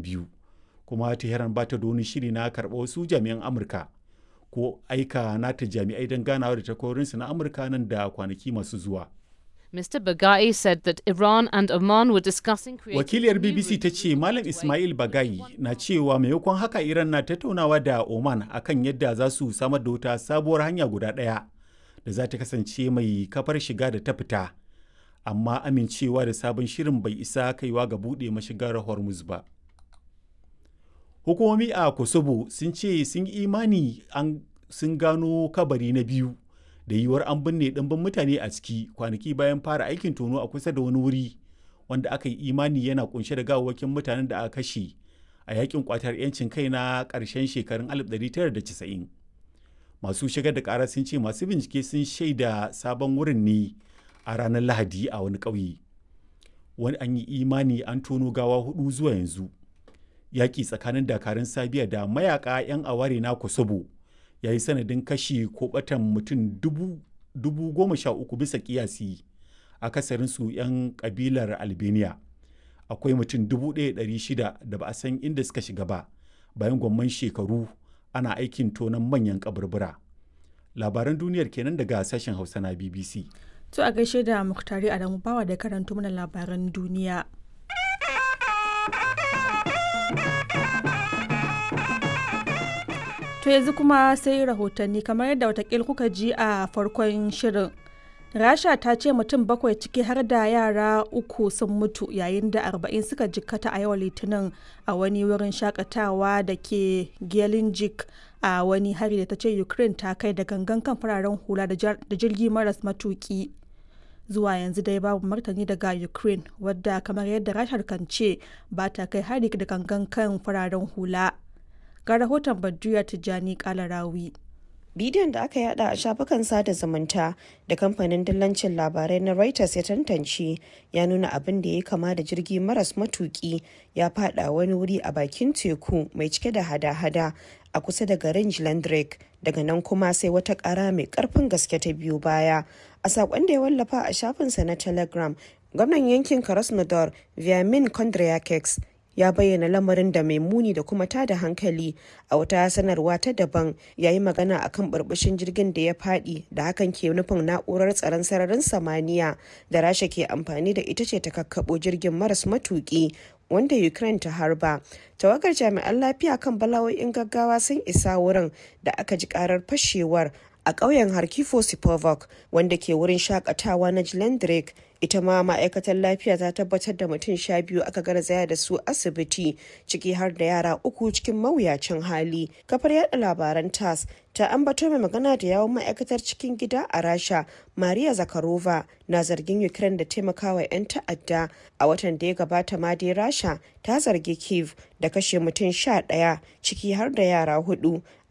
biyu kuma tehran ba ta da wani shiri na karɓa wasu jami'an amurka ko aika nata jami'ai don ganawa da takwarorinsu na amurka nan da kwanaki masu zuwa Mr. Bagai said that Iran and Oman were discussing creating wakiliyar a new bbc ta ce malam ismail bagai na cewa maimakon haka iran na tattaunawa da oman akan yadda za su samar da wata sabuwar hanya guda ɗaya da za ta kasance mai kafar shiga da ta fita amma amincewa da sabon shirin bai isa kaiwa ga buɗe mashigar hormuz ba hukumomi a kosovo sun ce sun yi imani an sun gano kabari na biyu da yiwuwar an binne ɗimbin mutane a ciki kwanaki bayan fara aikin tono a kusa da wani wuri wanda aka yi imani yana kunshe da gawawwakin mutanen da aka kashe a yakin kwatar 'yancin kai na ƙarshen shekarun 1990 masu shigar da ƙara sun ce masu bincike sun shaida sabon wurin ne a ranar lahadi a wani ƙauye wani an yi imani an tono gawa hudu zuwa yanzu yaƙi tsakanin dakarun sabiya da mayaka 'yan aware na kosovo ya yi sanadin kashi ko batan mutum dubu goma sha uku bisa kiyasi akasarinsu 'yan kabilar albania akwai mutum dubu ɗaya shida da ba a san inda suka shiga ba bayan gwamman shekaru ana aikin tonon manyan kaburbura labaran duniyar kenan daga sashen hausa na bbc To a gaishe da Muktari Adamu Bawa da karanto mana labaran duniya. To yanzu kuma sai rahotanni kamar yadda watakil kuka ji a farkon shirin. Rasha ta ce mutum bakwai ciki har da yara uku sun mutu yayin da arba'in suka jikkata a yau litinin a wani wurin shakatawa da ke Gelinjik a wani hari da ta ce Ukraine ta kai da gangan kan fararen hula da jirgi maras matuki. zuwa yanzu dai babu martani daga ukraine wadda kamar yadda rashar kan ce ba ta kai hari da gangan kan fararen hula ga rahoton badriya tijjani kalarawi bidiyon da aka yada a shafukan sada zumunta da kamfanin dillancin labarai na reuters ya tantance ya nuna abin da ya kama da jirgi maras matuki ya fada wani wuri a bakin teku mai cike da hada-hada a kusa da garin Jlandrek daga nan kuma sai wata kara mai karfin gaske ta biyu baya a sakon da ya wallafa a shafinsa na telegram gwamnan yankin krasnodar viamin kondryakeks ya bayyana lamarin da mai muni da kuma tada hankali a wata sanarwa ta daban ya yi magana akan burbushin jirgin da ya fadi da hakan ke nufin na'urar tsaron sararin samaniya da rasha ke amfani da ita ce ta kakkabo jirgin maras matuki wanda ukraine ta harba tawagar jami'an lafiya kan bala'o'in gaggawa sun isa wurin da aka ji karar fashewar a ƙauyen harkifo sipovok wanda ke wurin shakatawa na jilendrek ita ma ma'aikatar lafiya ta tabbatar da mutum sha biyu aka garzaya da su asibiti ciki har da yara uku cikin mawuyacin hali kafar yada labaran tas ta ambato mai magana da yawon ma'aikatar cikin gida a rasha maria zakarova na zargin ukraine da taimakawa 'yan ta'adda a watan da ya gabata ma dai rasha ta zargi kiev da kashe mutum sha ɗaya ciki har da yara hudu